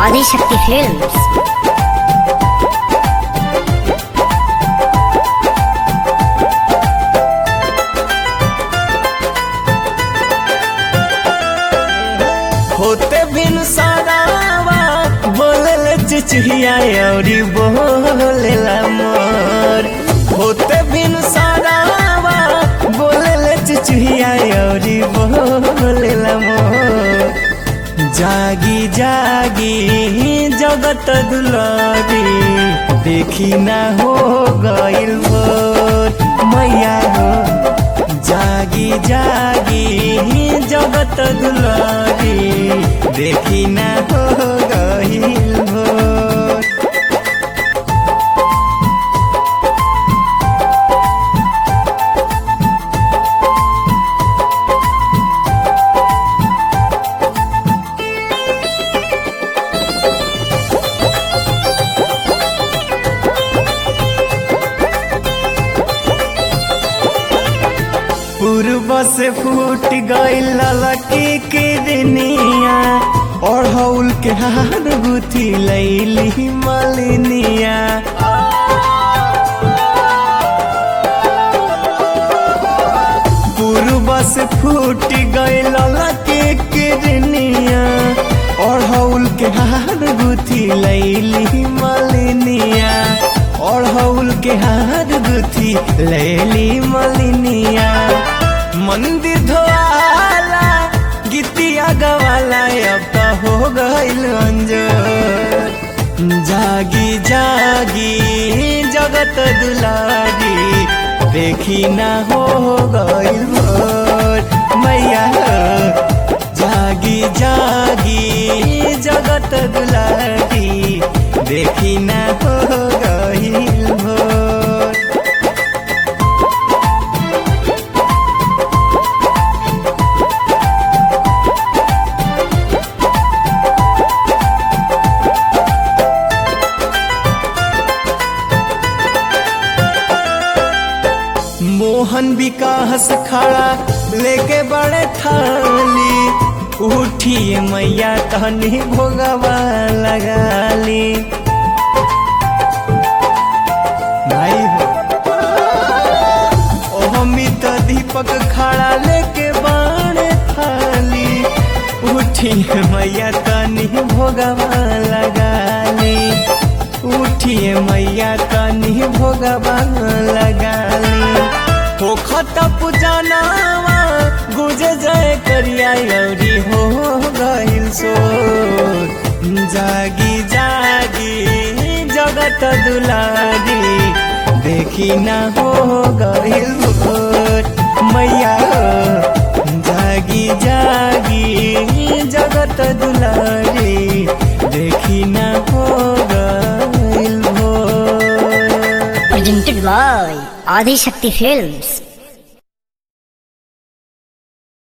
Adishakti films होते बिन सरावा बोलल चिचिया औरी बोलेला मोर होते बिन सरावा बोलल चिचिया औरी बोलेला मोर जागी जागी जगत दुलारी देखी ना हो गइल भोर मैया हो जागी जागी जगत दुलारी देखी ना हो गइल भोर पूर्व से फूट गइल ललकी के दुनिया ओढ़ौल के हार गुथी लैली मलिनिया पूर्व से फूट गइल ललकी के दुनिया ओढ़ौल के हार गुथी लैली मलिनिया ओढ़ौल के हार गुथी लैली मलिनिया मंदिर धोआला गीतिया गवाला अब तो हो गइल अंजोर जागी जागी जगत दुलारी देखी ना हो गइल भोर मैया हो। जागी जागी जगत दुलारी देखी ना हो गइल भोर मोहन विकास खड़ा लेके बड़े थाली उठिए मैया तहनी भोगवा लगाली भाई हो ओ अमित दीपक खड़ा लेके बड़े थाली उठिए मैया तनी भोगवा लगाली उठिए मैया तनी भोगवा लगाली होखत पुजानावा गुजे जाए करिया लौरी हो गइल सो जागी जागी जगत दुलारी देखी ना हो गइल भोर मैया हो। जागी जागी जगत दुलारी देखी ना हो गइल भोर presented by ఆదిశక్తి ఫిల్మ్స్